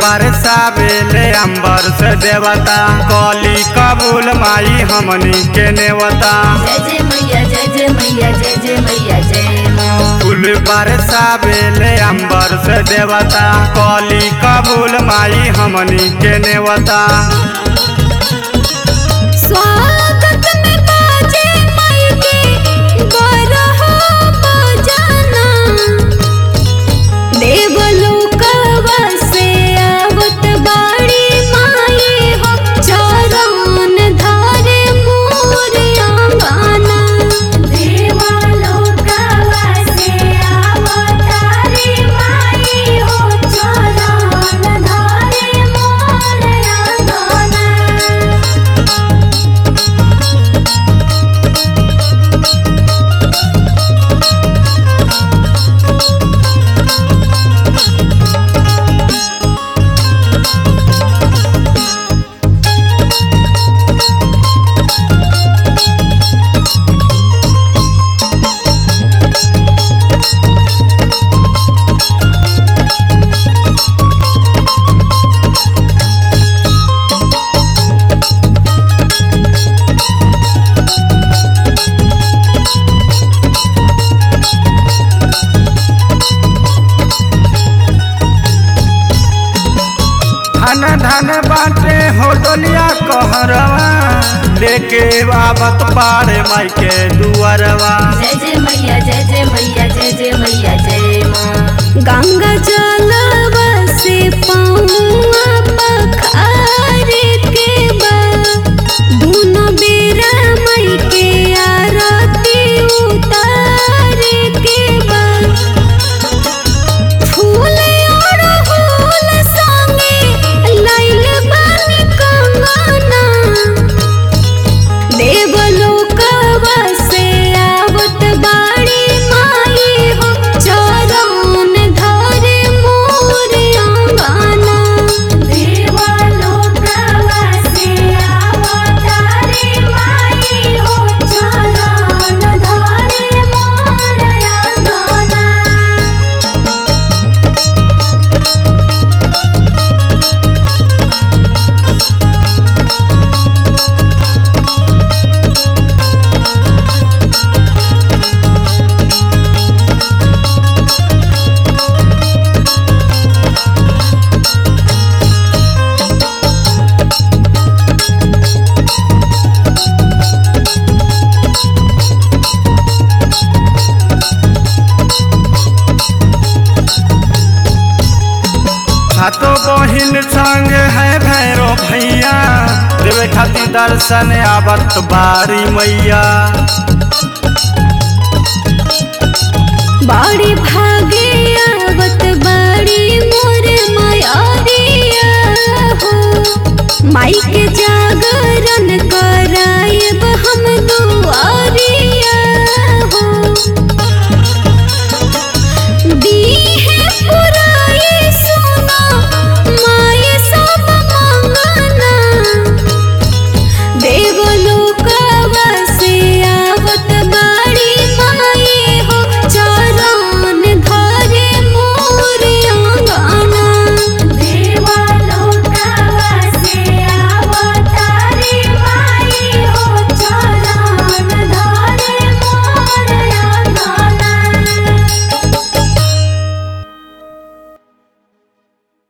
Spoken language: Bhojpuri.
बरसावेले अंबर से देवता कली कबूल माई हमनी के नेवता जय जय मैया जय जय मैया जय जय मैया जय माँ फूल बरसावेले अंबर से देवता कली कबूल माई हमनी के नेवता स्वागत में बाजे माई के बरहा बजाना देवलोकवा से आवत बाड़ी माई हो चरण धारे मोर आंगना देवलोकवा से आवत रे माई हो चरण धारे मोर आंगना धन धन बाटे हो डोलिया कहरवा लेके आवत पारे माई के दुआरवा जय जय मैया जय जय मैया जय जय मैया जय माँ गंगा जलवा से पौआ पखारे के बा दुनो बेरा मई के आरती उतारे के बा फूल और फूल संगे लाइल बानी कंगना देवलोकवा से आवत बाड़ी माई हो चरण धरे मोर आंगना देवलोकवा से आवत रे माई हो चरण धरे मोर आंगना सातो बहिन संग है भैरो भैया देवे खातिर दर्शन आवत बारी मैया बाड़ी भागे आवत बाड़ी मोर मायारिया हो माई के जागरण करायब हम दो